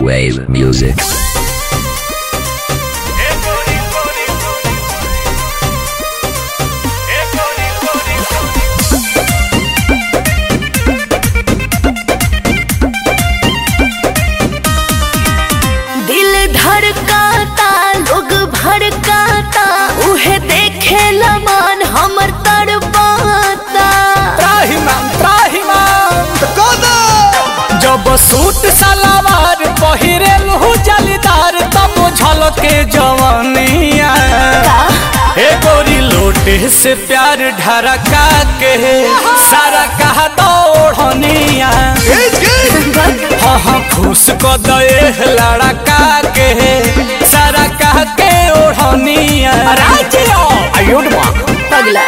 Wave music. दिल धड़काता लोग भड़काता उहे देखे मन हमर तड़पाता त्राहिमाम त्राहिमाम जब सूट सलवार पहिरेल हु जलीदार तब झलके जवानिया हे गोरी लोटे से प्यार ढरका के सारा कहा दौड़निया हाँ हाँ खुश को दे लड़का के सारा कह के ओढ़निया आयुड माँ पगला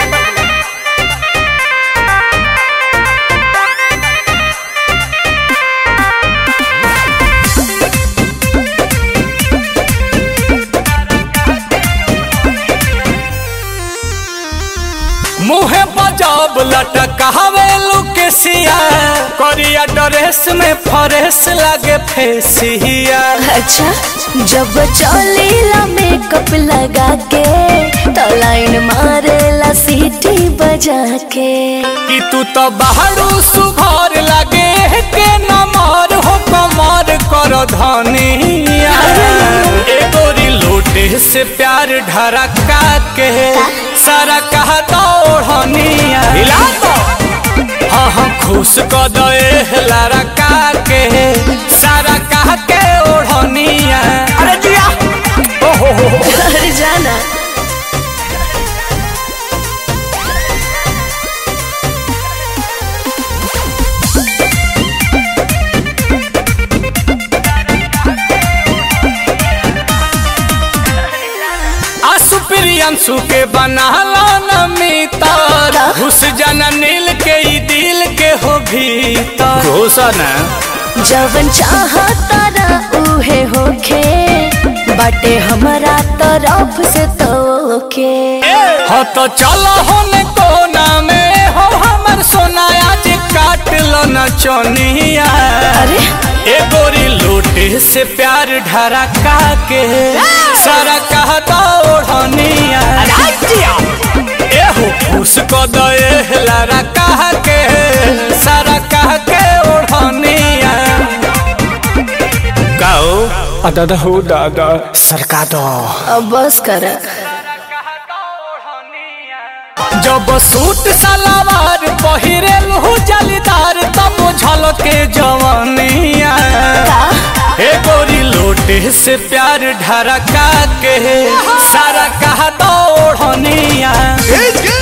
मुहे बजाब लटकावे लुकेसिया करिया ड्रेस में फरेस लागे फेसिया अच्छा जब चलेला मेकअप लगा के तो लाइन मारेला सीटी बजा के कि तू तो बाहरू सुघर लागे के नमर हो कमर कर धनिया ए गोरी लोटे से प्यार ढरका के सारा कहा दौड़निया हिला तो हाँ हाँ खुश क दे लड़का के सारा कह के ओढ़निया अरे जिया ओहो हो हो अरे जाना आसु प्रियंशु के बनाला न मितर घुस जाना नील के ई दिल के हो भीतर घुसन जवन चाहता ना उहे होखे बाटे हमारा तरफ से तोके हो तो चलो होन कोना में हो हमर सोना आज काट लो न चोनिया अरे ए गोरी लोटे से प्यार ढरका के सारा कहता ओढ़निया ए हो खुश को दे लारा कह के सारा कह के ओढ़निया गाओ दादा हो दादा सरका दो अब बस कर जब सूट सलवार पहिरेल हु जलीदार तब झलके जवानिया हे गोरी लोटे से प्यार ढरका के सारा कहा दौड़निया